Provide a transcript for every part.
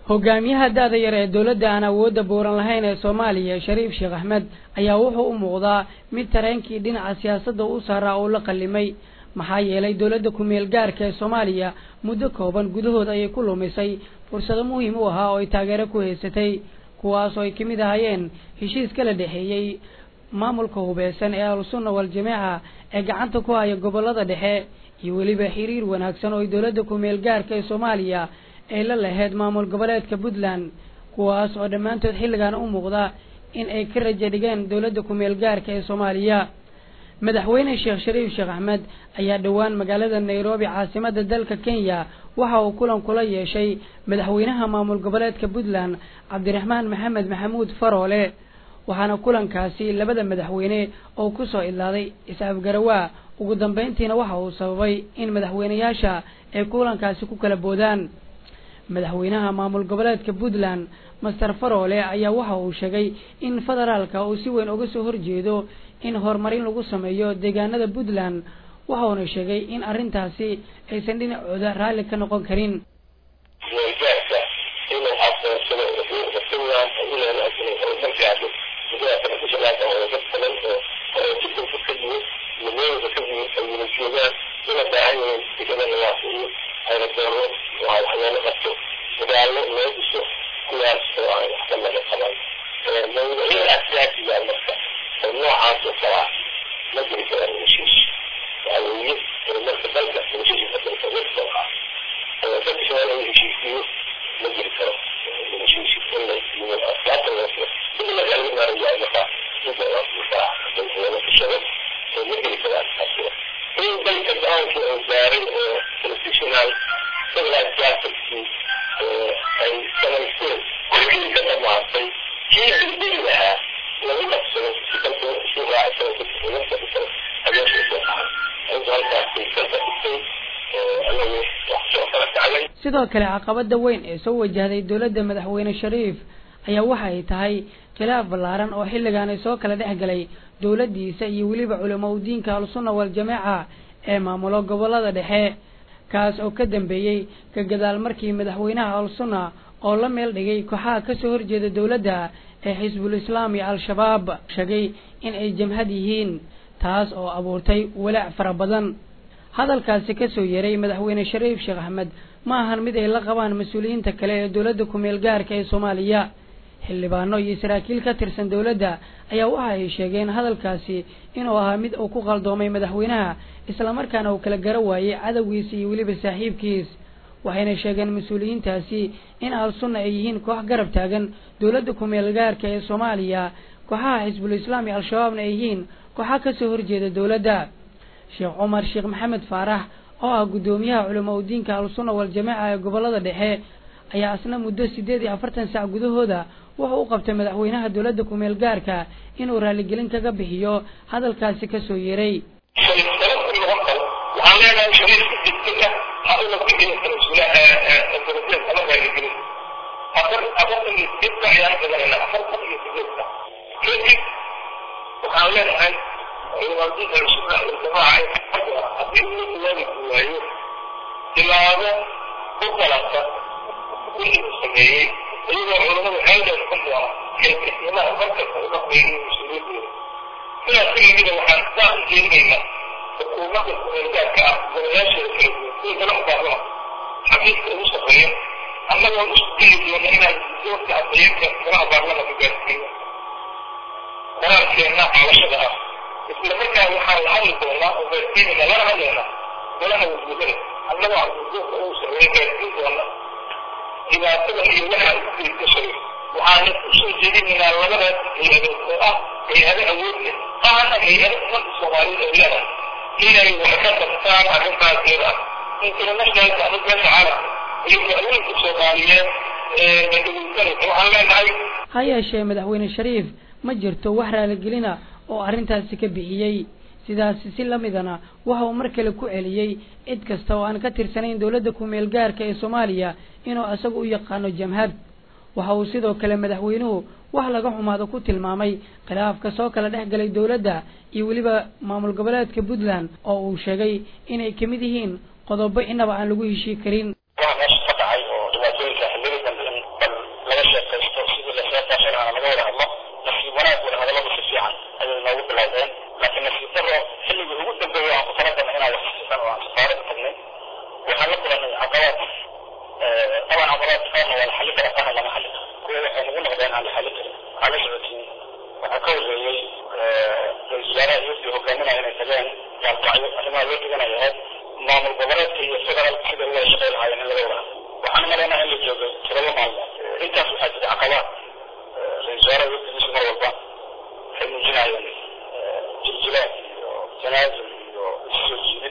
hogaamiyaha da-da yar ee dowladda aan awoodda buuran lahayn ee soomaaliya shariif sheekh axmed ayaa wuxuu u muuqdaa mid tareenkii dhinaca siyaasadda u saaraa uu la qallimay maxaa yeelay dowladda ku-meel gaarka ee soomaaliya muddo kooban gudahood ayay ku lumisay fursado muhiim u ahaa oo ay taageero ku haysatay kuwaas oo ay kamid ahaayeen heshiis kala dhexeeyey maamulka hubeysan ee ahlusunna wal-jameeca ee gacanta ku haya gobollada dhexe iyo weliba xiriir wanaagsan oo ay dowladda ku-meel gaarka ee soomaaliya ay la laheyd maamul goboleedka puntland kuwaas oo dhammaantood xilligan u muuqda in ay ka raja dhigeen dowladda ku-meel gaarka ee soomaaliya madaxweyne sheekh shariif sheekh axmed ayaa dhowaan magaalada nairobi caasimadda dalka kenya waxa uu kulan kula yeeshay madaxweynaha maamul goboleedka puntland cabdiraxmaan maxamed maxamuud faroole waxaana kulankaasi labada madaxweyne oo kusoo idlaaday is-afgarawaa ugu dambeyntiina waxa uu sababay in madaxweyneyaasha ay kulankaasi ku kala boodaan madaxweynaha maamul goboleedka puntland master faroole ayaa waxa uu sheegay in federaalka uu si weyn uga soo horjeedo in horumarin lagu sameeyo deegaanada puntland waxauna sheegay in arrintaasi aysan dhinacooda raalli ka noqon karin sidoo kale caqabada weyn ee soo wajahday dowladda madaxweyne shariif ayaa waxa ay tahay khilaaf ballaaran oo xilligan ay soo kala dhex galay dowladdiisa iyo weliba culamo udiinka al-sunna wal-jameeca ee maamulo gobollada dhexe kaas oo ka dambeeyey ka gadaal markii madaxweynaha al-sunna oo la meel dhigay kooxaha kasoo horjeeda dowladda ee xisbul islaam iyo al-shabaab sheegay in ay jamhad yihiin taas oo abuurtay walaac fara badan hadalkaasi kasoo yeray madaxweyne shariif sheekh axmed ma ahan mid ay la qabaan mas-uuliyiinta kale ee dowladda ku-meel gaarka ee soomaaliya xildhibaano iyo saraakiil ka tirsan dowladda ayaa waxa ay sheegeen hadalkaasi inuu ahaa mid uu ku qaldoomay madaxweynaha islamarkaana uu kala garo waayey cadowgiisa iyo weliba saaxiibkiis waxayna sheegeen mas-uuliyiintaasi in al-sunna ay yihiin koox garab taagan dowladda ku-meel gaarka ee soomaaliya kooxaha xisbul islaam iyo al-shabaabna ay yihiin kooxa kasoo horjeeda dowladda sheekh cumar sheekh maxamed faarax oo ah guddoomiyaha culamo udiinka al-sunna wal-jameeca ee gobollada dhexe ayaa isna muddo siddeed iyo afartan sac gudahooda wuxuu u qabtay madaxweynaha dowladda ku-meel gaarka inuu raaligelin kaga bixiyo hadalkaasi kasoo yeray waxaan leenahay shariifka degdega ha una ku dhigin ama raaligelin afar afartan iyo sideedka ayaan qabanayna afartan iyo sideedka kadib waxaan leenahay ciidamadiinka sunna waljamaaca haddii uu jawaabi waayo tilaabo ku qalabta wixii uu sameeyey iyagoo culamadu xeeldheer ku doona xilkasnimaha markasta uga qeeyay mas-uuliyadooda sidaas kalimida waxaan saa u jeedinaynaa xukuumadda kumeelgaarka ah golayaasheeda kala duwan kuwa kala ubaahana xafiiska ugu shaqeeya annagoo isku dayi doona inaan doorka afayeenka golaha baarlamanka gaarsiiyo qoraalkeenna cabashada ah isla markaa waxaan la hadli doonaa oo gaarsiinayna lana hadlaynaa golaha wasiirada annagoo cabdulduurka uu sameeyey gaarsiin doona dhibaatada iyo waxa u geysashay waxaana usoo jeedinaynaa labadaas hay-adood oo ah hay-ado awood leh ahna hay-ado ummadda soomaaliyeed ay leedahay inay wax ka qabtaan arrintaaskeeda internationalka ama beesha caalamka iyo haweenka soomaaliyeed ee dhegeysanaysa waxaan leenahay ha yeeshee madaxweyne shariif ma jirto wax raaligelina oo arrintaasi ka bixiyey sidaasi si lamidana waxa uu mar kale ku celiyey cid kasta oo aan ka tirsanayn dowladda ku-meel gaarka ee soomaaliya inuu isaga u yaqaano jamhad waxa uu sidoo kale madaxweynuhu wax laga xumaado ku tilmaamay khilaafka soo kala dhex galay dowladda iyo weliba maamul goboleedka puntland oo uu sheegay inay kamid yihiin qodobo inaba aan lagu heshii karin waa meesha ka dhacay oo dhibaatooyinka xiliga dambe in la xalli kara qaarna lama xalli karo kuwa waxay nagu noqdeen aan la xalli karin waxaa la socotiin waxaa ka horreeyey ra-isul wasaaraha iyagii hogaaminaya inay tageen gaalkacyo arrimaha loo teganaya ahayd maamul goboleedka iyo federaalka sida uga shaqay lahaayeen in laga wada waxaan maleynaa in la joogo toddoba maalmood intaas waxaa jira caqabaad ra-isul wasaaraha wafdigiisu mar walba waxay muujinayeen jiljilaad iyo janaazil iyo isusoo jiidid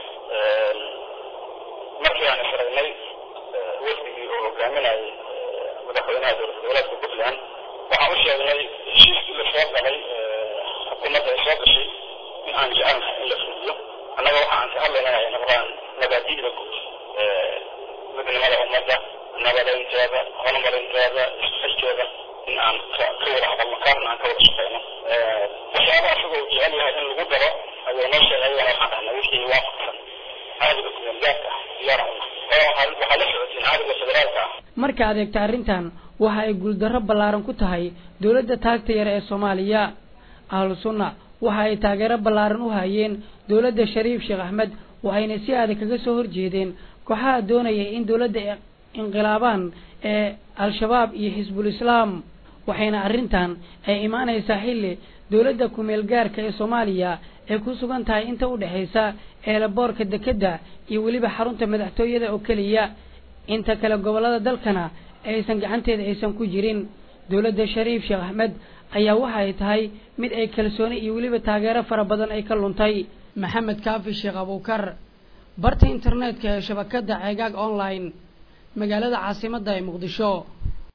markii aan isragnay wafdigii oo hogaaminayay madaxweynaha dowlad goboleedka puntland waxaan u sheegnay heshiiskii lasoo galay xukuumadda ay soo gashay in aan jecelnahay in la fuliyo annaga waxa aan ka hadlaynaa ay noqdaan nabaadiida guud midnimada ummadda nabadaynteeda horumarinteeda isxilkeeda in aan ka wada hadalno kaasna aan ka wada shaqeyno waxyaaba asagoo jecel yahay in lagu daro ayuu noo sheegay ayana waxaan dhahnay wixii waafaqsan caadiga kumeelgaadka ah diyaar una waxaa la socotiin caadiga federaalka ah marka adeegta arrintan waxa ay guuldarro ballaaran ku tahay dowladda taagta yar ee soomaaliya ahlu sunna waxa ay taageero ballaaran u hayeen dowladda shariif sheekh axmed waxayna si adag kaga soo horjeedeen kooxaha doonaya in dowladda inqilaabaan ee al-shabaab iyo xisbul islaam waxayna arrintan ay imaanaysaa xilli dowladda kumeel gaarka ee soomaaliya ay ku sugan tahay inta u dhexaysa eelaboorka dekedda iyo weliba xarunta madaxtooyada oo keliya inta kale gobollada dalkana aysan gacanteeda aysan ku jirin dowladda shariif sheekh axmed ayaa waxa ay tahay mid ay kalsooni iyo weliba taageero fara badan ay ka luntay maxamed kaafi sheekh abuukar barta internetka ee shabakadda ceegaag online magaalada caasimadda ee muqdisho